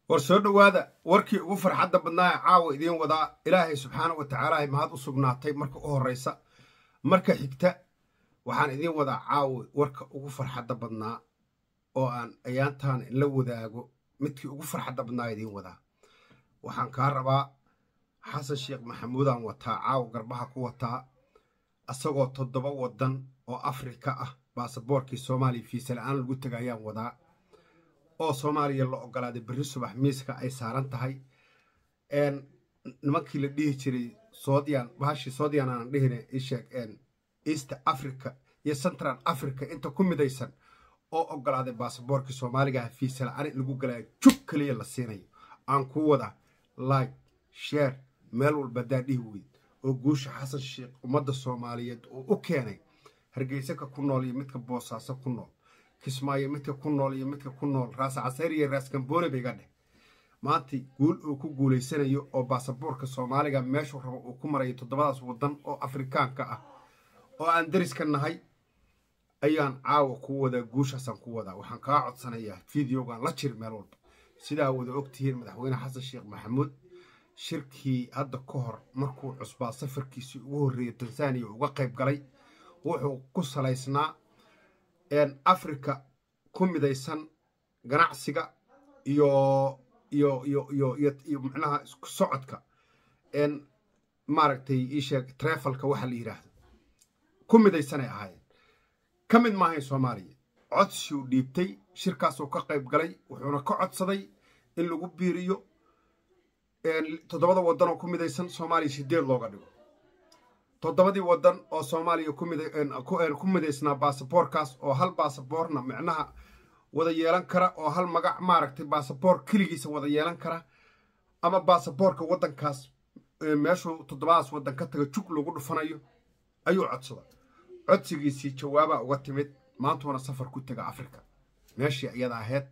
war soo dhowaada warkii ugu farxadda badnaa ee caawa idiin wadaa ilaahay subxaana wa tacaala mahad u sugnaatay marka u horraysa marka xigta waxaan idiin wadaa caawa warka ugu farxadda badnaa oo aan ayaantaan inla wadaago midkii ugu farxadda badnaa idiin wadaa waxaan kaa rabaa xasan sheekh maxamuudaan wataa caawa garbaha ku wataa isagoo toddoba waddan oo afrika ah baasaboorkii soomaaliya fiisa la-aan lagu taga ayaan wadaa oo soomaaliya la ogolaaday berri subax miiska ay saaran tahay nimankii la dhihi jiray soodyan bahashii soodyan aanan dhihine isheeg east africa iyo central africa inta ku midaysan oo ogolaaday baasaboorkii soomaaligaah fiisa la-aan in lagu galaayo jug keliya la siinayo aan ku wadaa like sheer meel walba haddaa dhihi weyd oo guusha xasan sheekh ummadda soomaaliyeed uu u keenay hargeysaka ku nool iyo midka boosaaso ku nool kismaayo midka ku nool iyo midka ku nool raas casayr iyo raas gamboone bayga dheh maanta guul uu ku guulaysanayo oo baasaboorka soomaaliga meeshuu rabo uu ku marayo toddobadaas waddan oo afrikaanka ah oo aan dariska nahay ayaan caawa ku wadaa guushaasaan ku wadaa waxaan kaa codsanayaa fideogan la jir meel walba sidaa wada ogtihiin madaxweyne xasan sheekh maxamuud shirkii hadda ka hor markuu cusbaa safarkiisii ugu horreeyay tanzaniya uga qayb galay wuxuu ku salaysnaa afrika ku midaysan ganacsiga iyo iyo iyo iyo iyo iyo macnaha isku socodka maaragtay iisheeg trefalka waxa la yidhaahdo ku midaysanay ahaayeen ka mid maahayn soomaaliya codsiuu dhiibtay shirkaasuu ka qayb galay wuxuuna ka codsaday in lagu biiriyo toddobada waddan oo ku midaysan soomaaliya sideed looga dhigo toddobadii waddan oo soomaaliya ku midaysnaa baasaboorkaas oo hal baasaboorna micnaha wada yeelan kara oo hal magac maaragtay baasaboor keligiisa wada yeelan kara ama baasaboorka waddankaas meeshuu toddobadaas waddan ka taga jug lagu dhufanayo ayuu codsada codsigiisii jawaabaa uga timid maantuuna safar ku tega afrika meeshii iyada ahayd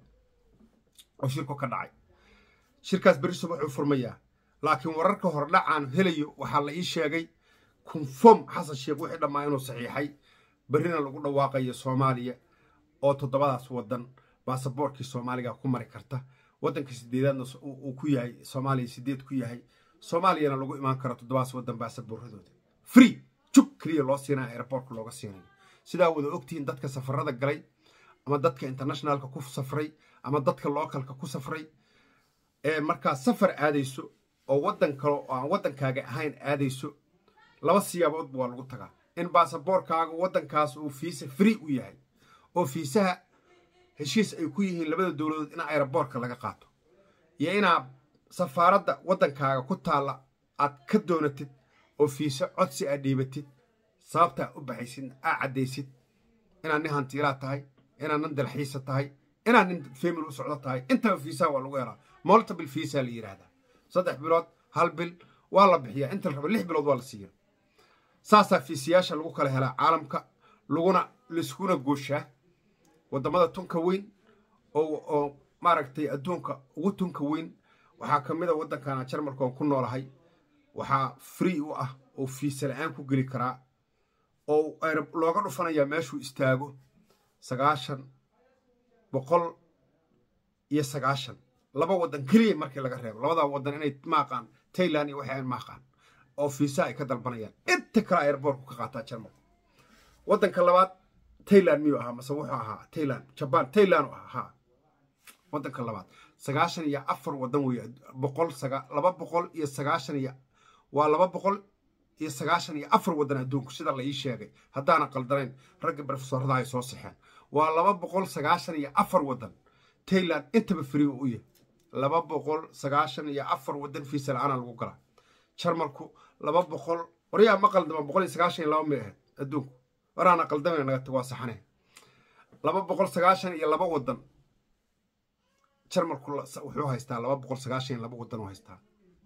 oo shirku ka dhacay shirkaas berri subaxuu furmayaa laakiin wararka hordhacaan helayo waxaa la ii sheegay konfom xasan sheekh wixii dhammaa inuu saxiixay berrina lagu dhawaaqayo soomaaliya oo toddobadaas waddan baasaboorkii soomaaliga ku mari karta waddanka sideedaadna uu ku yahay soomaaliya sideed ku yahay soomaaliyana lagu imaan karo toddobadaas waddan baasaboorradooda free jug keliya loo siinaya airboortka looga siinayo sidaa wada ogtihiin dadka safarada galay ama dadka internationaalka ku safray ama dadka lookalka ku safray ee markaa safar aadayso oo waddan kale oo aan waddankaaga ahayn aadayso laba siyaaboodba waa lagu tagaa in baasaboorkaaga waddankaas uu fiisa free u yahay oo fiisaha heshiis ay ku yihiin labada dowladood in aeroboortka laga qaato iyo inaad safaaradda waddankaaga ku taalla aad ka doonatid oo fiise codsi aad dhiibatid sababtaa u baxaysid aa caddaysid inaad nin hantiilaa tahay inaad nin dalxiisa tahay inaad nin famil u socdo tahay intaba fiisaha waa lagu helaa multiple fiisa la yidhaahdaa saddex bilood hal bil waa la bixiyaa inta la rabo lix bilood waa la siiya saasaa fiisiyaasha lagu kala helaa caalamka laguna laiskuna gooshaa waddamada tunka weyn oo maaragtay adduunka ugu tunka weyn waxaa ka mid a waddankana jarmalka oon ku noolahay waxaa free u ah oo fiisa la-aan ku geli karaa oo looga dhufanayaa meeshuu istaago sagaashan boqol iyo sagaashan laba waddan keliya markii laga reebo labadaa waddan inay maaqaan tailand iyo waxay aan maaqaan oo fiisa ay ka dalbanayaan inta kale airboortku ka qaataa jarmalka waddanka labaad tailand miyuu ahaa mase wuxuu ahaa tailand jabaan tailand u ahaa haa waddanka labaad sagaashan iyo afar waddan weeye boqol laba boqol iyo sagaashan iyo waa laba boqol iyo sagaashan iyo afar waddan adduunku sida la ii sheegay haddaana qaldanayn ragga brofesorada ay soo sixeen waa laba boqol sagaashan iyo afar waddan tailand intaba free u yahay laba boqol sagaashan iyo afar waddan fiisa la-aana lagu galaa jarmalku laba boqol waryaa ma qaldama boqol iyo sagaashan iyo laba may ahayd adduunku waraana qaldamana naga tag waa saxane laba boqol sagaashan iyo laba waddan jarmalku wuxuu haystaa laba boqol sagaashan iyo laba waddan u haystaa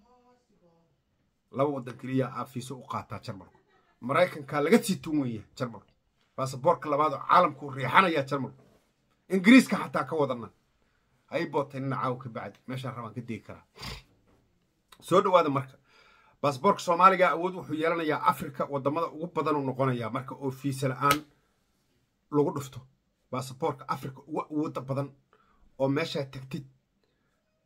laba waddan keliya aa fiiso u qaataa jarmalku maraykankaa laga sii tun weya jarmalku baasaboorka labaad oo caalamku riixanayaa jarmalku ingiriiska xataa ka wadana hay bootay nina caaw ka bacdi meeshaan rabaan ka degi karaa soo dhowaada marka baasaboorka soomaaliga awood wuxuu yeelanayaa afrika wadamada ugu badanuu noqonayaa marka oo fiisa la-aan lagu dhufto baasaboorka afrika ugu awooda badan oo meeshaa tagtid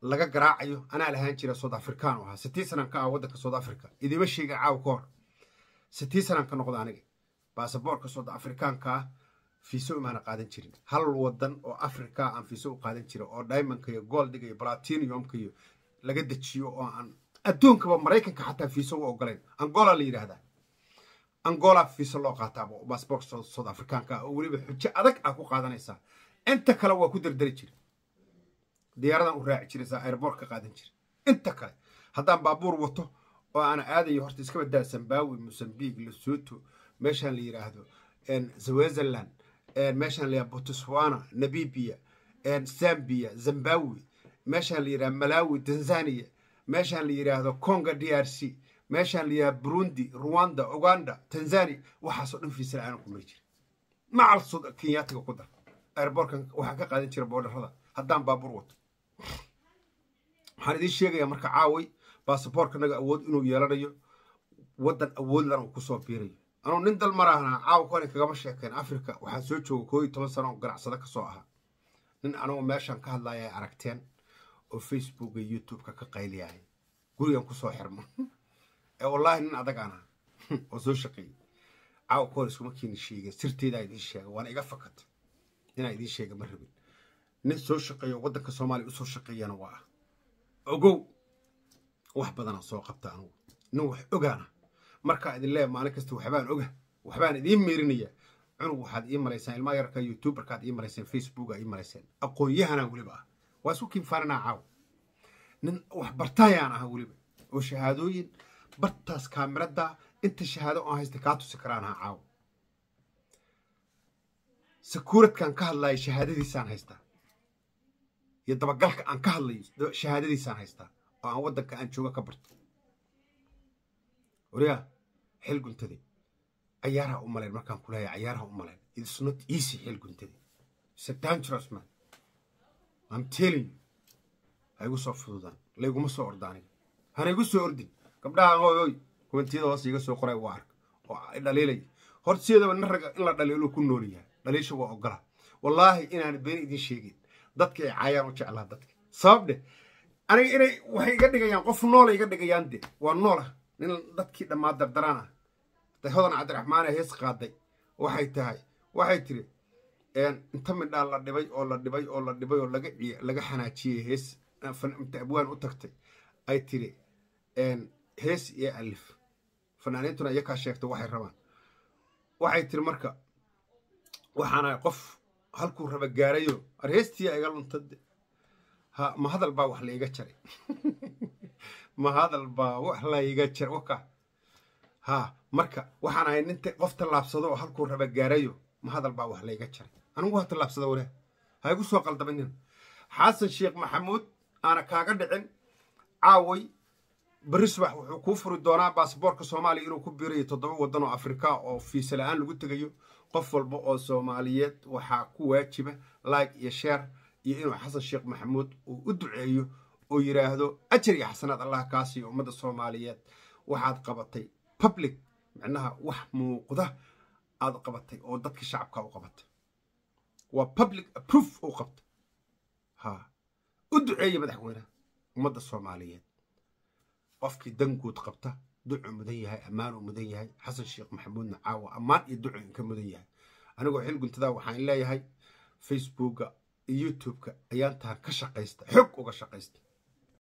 laga garaacayo anaa lahaan jira south african u ahaa sitii sanan ka ah waddanka south africa idiima sheega caawa ka hor sitii sanan ka noqda aniga baasaboorka south africaanka ah fiiso imaana qaadan jirin hal wadan oo africa aan fiiso u qaadan jirin oo diamondka iyo goldiga iyo platinumka iyo laga dejiyo oo aan adduunkaba maraykanka xataa fiiso u ogolayn angola la yidhaahdaa angola fiiso loo qaataa baasaboorka south africaanka ah oo weliba xujo adag ah ku qaadanaysaa inta kale waa ku dardari jira diyaaradan u raaci jiraysaa airboort ka qaadan jira inta kale haddaan baabuur wato oo aana aadayo horta iska badaa zimbabwe mosambique lesotho meeshaan la yidhaahdo switzerland meeshaan la yidhahdo botswana namibia zambia zimbabwe meeshaan la yidhahdo malawi tanzania meeshaan la yidhaahdo conga d r c meeshaan la yidhahdo burundi rwanda uganda tanzania waxaasoo dhan fiisa la-aan ku mari jira macal kenyaatiga ku dar airboortkan waxaan ka qaadan jira boodharada haddaan baabuur wato waxaan idiin sheegayaa marka caaway baasaboorka naga awood inuu yeelanayo waddan awoodlan uu kusoo biirayo anuu nin dal maraahna caawa kani kagama sheekeen africa waxaan soo jooga koo iyo toban sano oo ganacsado ka soo ahaa nin anugu meeshaan ka hadlaya ay aragteen oo facebook iyo youtube-ka ka qayliyahay gurigan kusoo xirmo ee wallaahi nin adag aan aha oo soo shaqeeyey caawa ka hor iskuma kiini sheegeen sirteedaa idiin sheega waana iga fakata inaa idiin sheega ma rabin nin soo shaqeeyo waddanka soomaaliya usoo shaqeeyana waa ah ogow wax badanaa soo qabta anugu nin wax ogaana markaa idin leeya maalin kasta waxbaan oga waxbaan idiin meerinaya cunug waxaad ii malaysaan ilmaa yarka youtuberkaad ii malayseen facebooka ii malayseen aqoon-yahanaa weliba ah waa isku kiinfaaninaa caaw nin wax bartaayaan aha weliba oo shahaadooyin bartaas kaamirada inta shahaado oon haysta kaa tusi karaan aha caaw sakuuradkaan ka hadlayo shahaadadiisaan haystaa iyo dabagalka aan ka hadlayo shahaadadiisaan haystaa oo aan waddanka aan jooga ka barto wariyaa xil guntade cayaaraha u malayn markaan ku leeyahay cayaaraha u malayn it's not easy xil guntade it's a dangerous man I'm telling you ha igu soo fududaan layguma soo ordaaniga hana igu soo ordin gabdhaha oy oy kumentiyada hoos iga soo qoray waa arka oo dhaliilaya horta sideedaba nin raga in la dhaliilo ku nool yahay dhaliisha waa ogola wallaahi inaan been idin sheegin dadka ay caayaan u jeclaa dadka sabab dheh aniga inay waxay iga dhigayaan qof noola iga dhigayaan de waa noola nin dadkii dhammaa dardaraan ah hodan cabdiraxmaane hees qaaday waxay tahay waxay tiri inta midhaa la dhibay oo la dhibay oo la dhibay oo laga laga xanaajiyey hees inta abwaan u tagtay ay tiri hees iyo alif fanaaniintuna iyakaa sheegta waxay rabaan waxay tiri marka waxaana qof halkuu raba gaarayo arheestiya iga luntade ha ma hadal baa wax laiga jaray ma hadal baa wax laiga jaray waka ha marka waxaan ahay ninta qof tallaabsado oo halkuu raba gaarayo ma hadal baa wax laiga jaray anigu waa tallaabsada walaah ha igu soo qaldabanin xasan sheekh maxamuud aana kaaga dhicin caaway berri subax wuxuu kuu furi doonaa baasaboorka soomaaliya inuu ku biirayo toddoba waddan oo afrika oo fiisa la-aan lagu tegayo qof walba oo soomaaliyeed waxaa ku waajiba like iyo sheer iyo inuu xasan sheekh maxamuud uu u duceeyo oo yidhaahdo ajar iyo xasanaad allah kaasiyo ummadda soomaaliyeed waxaad qabatay public micnaha wax muuqda aad qabatay oo dadka shacabka u qabatay waa public aproof u qabta ha u duceeya madaxweynaha ummadda soomaaliyeed qofkii danguud qabta ducu mudan yahay ammaan uu mudan yahay xasan sheekh maxamuudna caawa ammaan iyo ducu inka mudan yahay anigoo xil guntadaa waxaan leeyahay facebooka iyo youtube-ka ayaan tahan ka shaqaysta xog uga shaqaysta